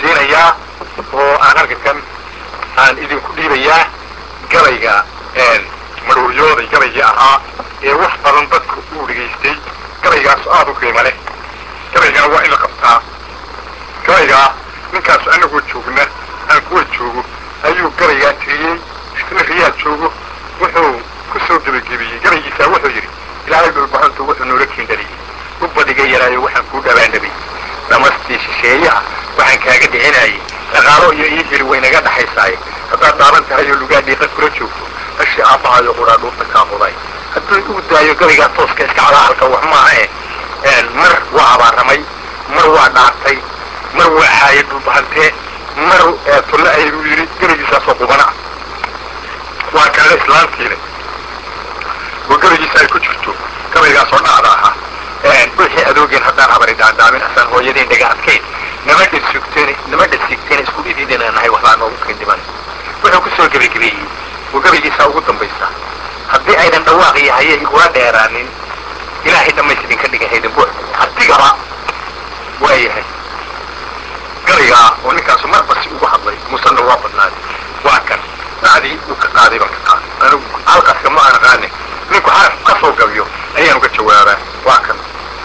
siinayaa oo aan halkakan aan idinku dhiibayaa gabayga madhuuryooday gabaygii ahaa ee wax badan dadku uu dhegaystay gabaygaas aada u qiimo leh gabaygana waa in la qabtaa gabaygaa ninkaasu anagoo joogna aan kuwa joogo ayuu gabaygaa tiriyey isna riyaa joogo wuxuu ku soo gebagebiyey gabaygiisaa wuxuu yidhi ilaahay dhulbahantu wuxuu noola kiindhaliyey u badiga yaraayo waxaan kuu dhabaandhabay dhamastii shisheeyaha waxaan kaaga dhicinayay dhaqaalo iyo ii heli waynaga dhaxaysaaye haddaad daaban tahay oo lugaa dhiiqa kula joogto hashi aabbahayo quraa dhuurta kaa muday hadduu uu daayo gabaygaa tooska iska calaahalka wax maaha eh mar waa abaaramay mar waa dhaartay mar waa xaaye dhulbahantee mar tulle ayuu yidhi gabaygiisaasoo qubana waa kaale islaantiile oo gabaygiisa ay ku jirto gabaygaasoo dhacda ahaa wixii adoogeen haddaan habari daandaamin asaan hooyadeen dhaga adkayn nama dhasugteen nama dhasigteen isku dhididina nahay waxbaa noogu kindhiman wuxuu ku soo gebagebeeyey oo gabaygiisaa ugu dambaysa haddii aydan dhawaaq iyo haye igula dheeraanin ilaahay dhammays idinka dhiga haydinbu hadigaba waa yahay gabaygaa oo ninkaasu marba si ugu hadlay musanna waa badnaaday waa kan dacdii uu ka qaaday baan ka qaaday anigu halkaaska ma aan aqaane ninku xaraf ka soo gabiyo ayaan uga jawaabaa waa kan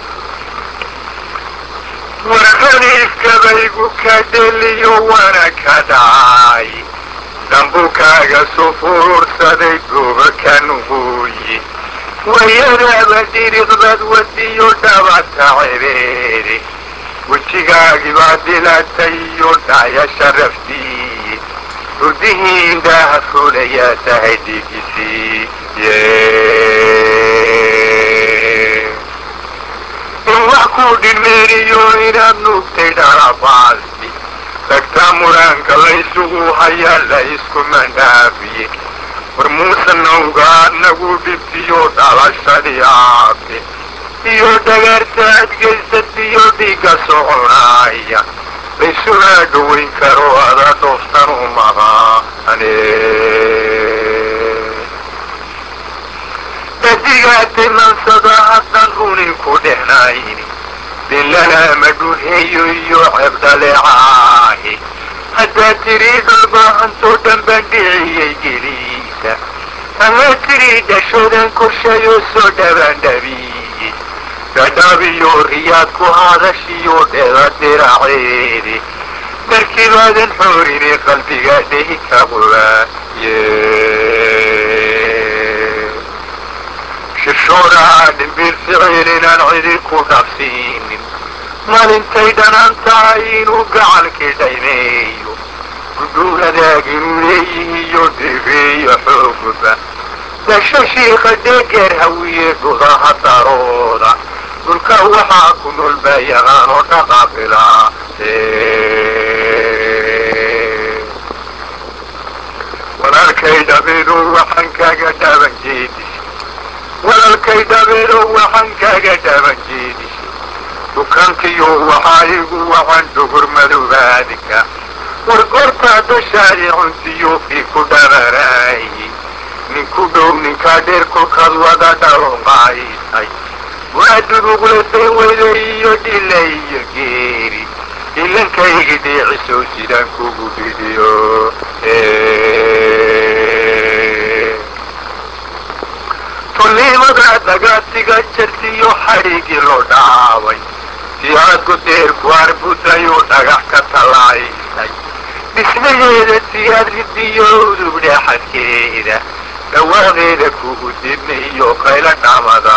warqadiiskabaygu ka dheliyo wana ka dhacay dambukaaga sufuursaday goobakan uuyi wayadaaba dhiriqbad wadiyo dhabata cebeede wejigaagibaa dilatay iyo dhaya sharaftii hurdihii indhaha fulayaa tahay dhigisii in wax kuu dhilmeeniyo inaad nuugtay dharabaasi dhagtaa muraanka laysugu hayaa la isku mandhaafiye war muuse nawgaa nagu dhibtiyo dhalashadii aabe iyo dhagaarta adgaysatiyo dhiigga soconaya laysuna dhowayn karo ada dhooftan u maqaane dadigaa timansada haddan runin ku dhexnayni dillalama dhuheeyo iyo cebdaleecaahi haddaad tidhi dhulbahantoo dhan baan dhiciyey geliisa ama tidhi dhashoodan korshayo soo dhabaandhabiye dhadhabiyo riyaad ku hadashiyo dheda diraceedi markibaadan xoorine qalbiga dhehi ka qubaaye shishoodaa dhimbiil ficil inaan cidi ku dhafsiinin maalintay dhanaan tahay inuu gacalkii dhaymeeyo gudhuuradaag inuu leeyihiyo dhigeeyo xoogba dasho shiika dheegeer hawiye dhudaha darooda dhulka waxaa ku nool baa yaqaanoo dhaqaaqilaa walaalkay dhabeedo waxaan kaaga dhaaban jeedis walaalkay dhabeedo waxaan kaaga dhaaban jeedis dukankiyo waxaa igu wacan dhugur madoobaadka war goortaa dashaadi cuntiyo kii ku dhabaraaye ninku dhow ninkaa dheer kolkaad wada dhalonqaysay waa duruqlatay weyda iyo dhila iyo geeri ilankaygi dhiiciso sidaan kugu dhidiyo tulniimada dagaatiga jartiyo xadhigii loo dhaabay si aad ku deerku arbudayo dhagax ka tallaysay dhismaheeda si aad ridiyo udub dhexadkeeda dhawaaqeeda kugu dibna iyo qayla dhamada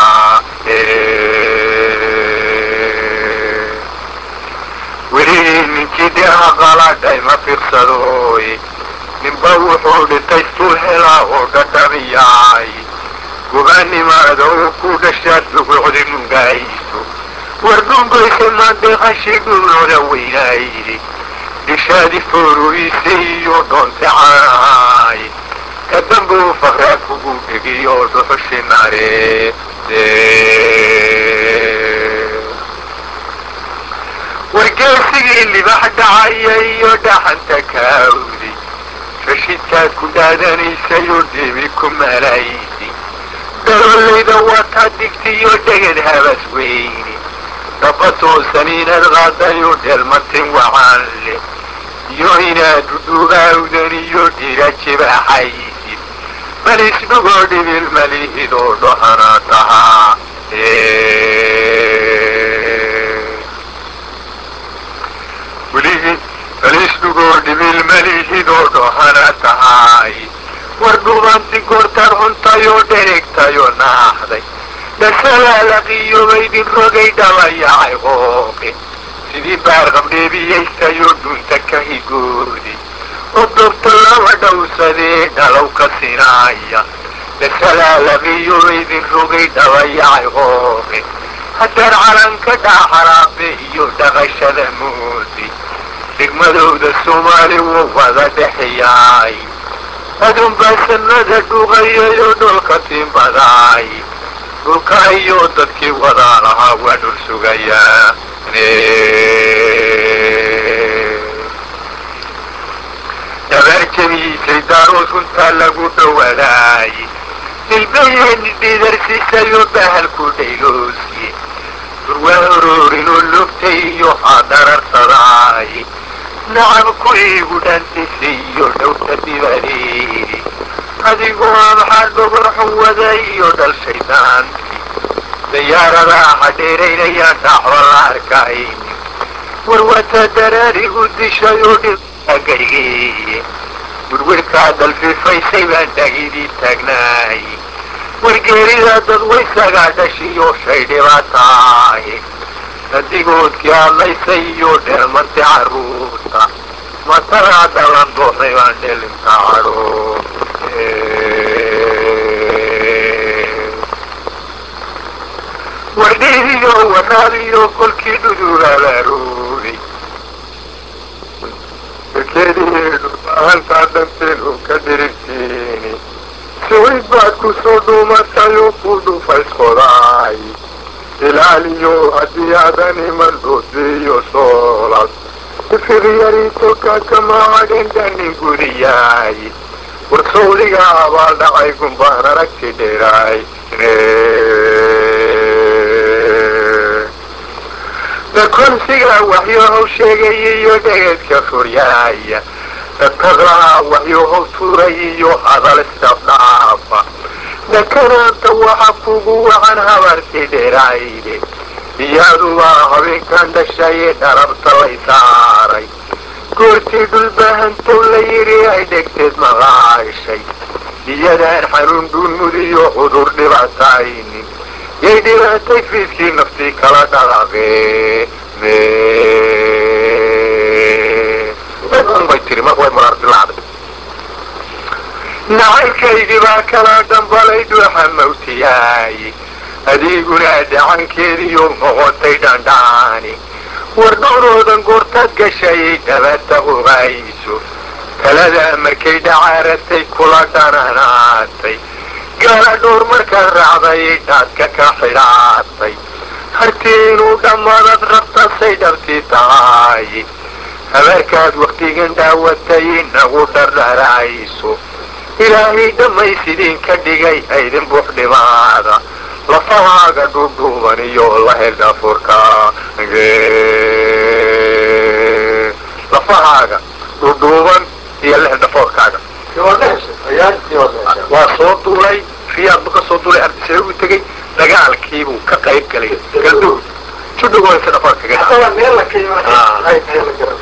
weli ninkii dheha qaladhay ma fiirsadooy ninba wuxuu dhintay sul helaa oo dhadhamiyaay gubaanimaada uu ku dhashaad dugucdi mungayso war dhungoysa maandeeqashi dhulooda weynaaydi dhishaadi fooruyse iyo doonte caanaay kadambuu fakraa kugu dhegiyo dhuxushi nareede wargeesigii libax dhacaya iyo dhaxanta kaawdi rashidkaad ku dhaadanaysay oo debi ku malaysi daloollayda wataa digtiyo dhegad habas weyni dhaba toosan inaad qaadayo dheelmatin waxaan leh iyo inaad dudugaawdan iyo dhira jibaaxaysid malisnugoo dhibil malihidoo dhohana tahaa weligii malisnugoo dhibil malihidoo dhohana tahay war dhubanti gortar cuntayoo dheregtayoo naaxday dhasalaalaqiyoobaydin rogay dhalayacay qooqe sidii baarqabdheebiyaystayoo dhunta ka higoodi oo dobta laba dhowsadee dhalow ka sinaaya dhasalaalaqiyoobaydin rogay dhalayacay qooqe haddaan calanka dhaaxaraabe iyo dhaqashada moodi degmadooda soomaali wuu wada dhexeyaay adunbaa sanada dhuqayayoo dholka timbadaay dhulka iyo dadkii wadaa lahaa waa dhul sugayaa dabaar jabiisay daarood runtaa lagu dhowadaay dilbayeeni dhiidarsiisayoo bahalku dhayloosi durwaa oroorinoo logtay iyo hadarartadaay nacab ku iigu dhantisay iyo dhowta dibadeedi adigoo maxaa dhogorxun wada iyo dhal shaydaankii dayaaradaa hadheeraynayaan dhacba la arkayni warwata daraarigu dishay oo dhigagaygeeye werwerkaa dalfifaysay baan dhagidii taagnaay wargeeridaa dad waysagaa dhashiyo shay dhibaataay dadigoodkii hadlaysay iyo dheelmantay carruurta matadaa dhalan dooxday baan dhelinta cadho wardheediyo waraabiyo kolkii dhudugaalaaroobay warkeediheedu baahantaa dhanteenu ka dirigtiini siwid baad ku soo dhuumatayoo ku dhufaysqodaay ilaaliyo haddii aadan iman dhoodiyo soolad ifiqyariitoka kama hadhin dhanin gudiyaay war sawdiga abaa dhacay gumbaan aragti dheeraay dakonsiga waxyoohow sheegay iyo dhegeedka furyaaya dadtaqlaha waxyoohow tuuray iyo hadal isdafdhaafa dakanaanta waxa kugu wacan habarti dheeraayde iyadubaa habeenkan dhashaye dharabta lay saaray goortii dhulbahantow la yidhi ay dhegteed maqaashay iyadaan xanuun dhuunmudiyo cudur dhibaataynin yay dhibaatay fiiskii naftii kala dhaqaqee bay tiri marka way maraardilaacday nacaylkaygii baa kala dhambalay dhuuxa mawtiyaay adiguna dhacankeediyo noqotay dhandhaani war dhowroodan goortaad gashayay dhabata ogayso taladaa markay dhacaaratay kula dhananaatay gaala dhowr markaad raacday dhaadka ka xidhaatay hartii inuu dhammaadad rabtasay dhabtii tahay habaarkaad wakhtigan dhaawatay inagu dhardharayso ilaahay dhammaysidiin ka dhigay aydin buux dhimaada lafahaaga dhudhuuban iyo la hel afurka lafahaaga dhudhuuban iyo la hel dhafoorkaaga waa soo duulay riyaad bu ka soo duulay ardisee u tegey dagaalkiibuu ka qayb galay galduud judhugoosa dhafoorkaga